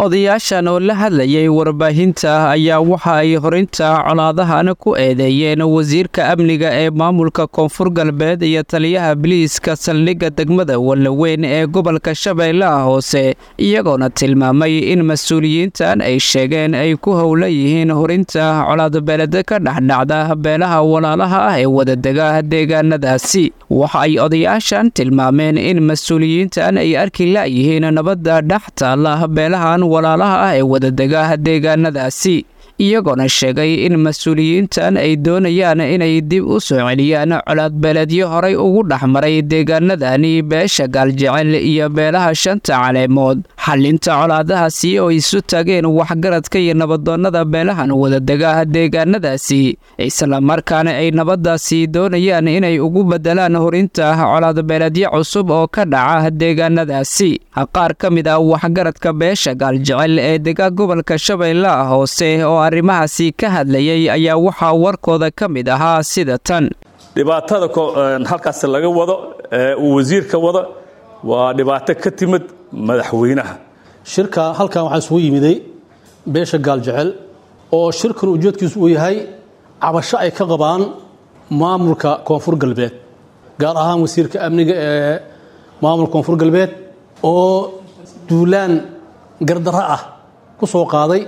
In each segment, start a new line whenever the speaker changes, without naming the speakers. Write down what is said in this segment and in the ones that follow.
odayaashan oo la hadlayay warbaahinta ayaa waxa ay horinta colaadahan ku eedeeyeen wasiirka amniga ee maamulka koonfur galbeed iyo taliyaha biliiska saldhigga degmada wallaweyn ee gobolka shabeellaha hoose iyagoona tilmaamay in mas-uuliyiintan ay sheegeen ay ku howla yihiin horinta colaadbeeleda ka dhexdhacda beelaha walaalaha ah ee wadadega deegaanadaasi waxa ay odayaashan tilmaameen in mas-uuliyiintan ay arki la'yihiin nabadda dhex taalla beelahan walaalaha ah ee wadadega deegaanadaasi iyagoona sheegay in mas-uuliyiintan ay doonayaan inay dib u soo celiyaan colaadbeeleedyo horay ugu dhexmaray deegaanadani beesha gaaljecel iyo beelaha shanta caleemood xalinta colaadahaasi oo isu tageen waxgaradka iyo nabadoonnada beelahan wadadega deegaanadaasi islamarkaana ay nabaddaasi doonayaan inay ugu beddelaan horinta colaadbeeleedyo cusub oo ka dhaca deegaanadaasi qaar ka mid ah waxgaradka beesha gaaljecel ee dega gobolka shabeellaha hoose oo arrimahaasi ka hadlayay ayaa waxaa warkooda ka mid ahaa sida tan
dhibaatada halkaas laga wado ee uu wasiirka wado waa dhibaato ka timid madaxweynaha
shirka halkan waxaa isugu yimiday beesha gaaljecel oo shirkan ujeedkiisu uu yahay cabasho ay ka qabaan maamulka koonfur galbeed gaar ahaan wasiirka amniga ee maamulka koonfur galbeed oo duulaan gardarro ah ku soo qaaday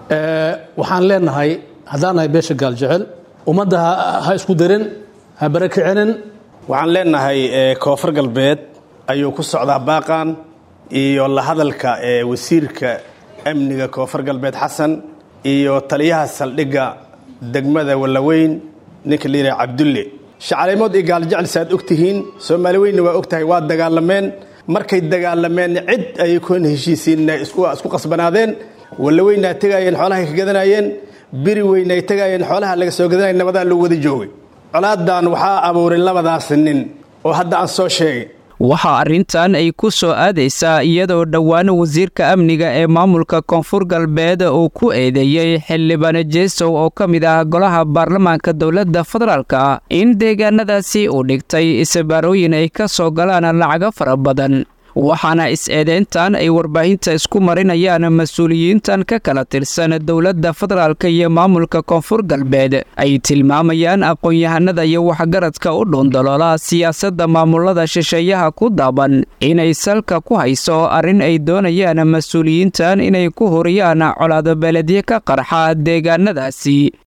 waxaan leenahay haddaan nahay beesha gaaljecel ummadda ha isku darin ha barakicinin
waxaan leenahay koonfur galbeed ayuu ku socdaa baaqan iyo la hadalka ee wasiirka amniga koonfur galbeed xasan iyo taliyaha saldhigga degmada wallaweyn ninka la yidhaha cabdulle shacalimood iyo gaaljecel saaad og tihiin soomaali weynna waa og tahay waa dagaalameen markay dagaalameen cid ayay kuhna heshiisiinna isku qasbanaadeen wallaweynaa tegaayeen xoolahay ka gadanayeen biri weyn ay tegaayeen xoolaha laga soo gadanaya nabadaa loo wada joogay colaadan waxaa abuuray labadaas nin oo hadda aan soo sheegay
waxaa arrintan ay ku soo aadaysaa iyadoo dhowaan wasiirka amniga ee maamulka koonfur galbeed uu ku eedeeyey xildhibaan jeesow oo ka mid ah golaha baarlamaanka dowladda federaalka in deegaanadaasi uu dhigtay isabaarooyin ay ka soo galaan lacago fara badan waxaana is-eedeyntan ay warbaahinta isku marinayaan mas-uuliyiintan ka kala tirsan dowladda federaalka iyo maamulka koonfur galbeed ay tilmaamayaan aqoon-yahanada iyo waxgaradka u dhuundaloola siyaasadda maamulada shisheeyaha ku daaban inay salka ku hayso arrin ay doonayaan mas-uuliyiintan inay ku horiyaan colaadabeeledyo ka qarxa deegaanadaasi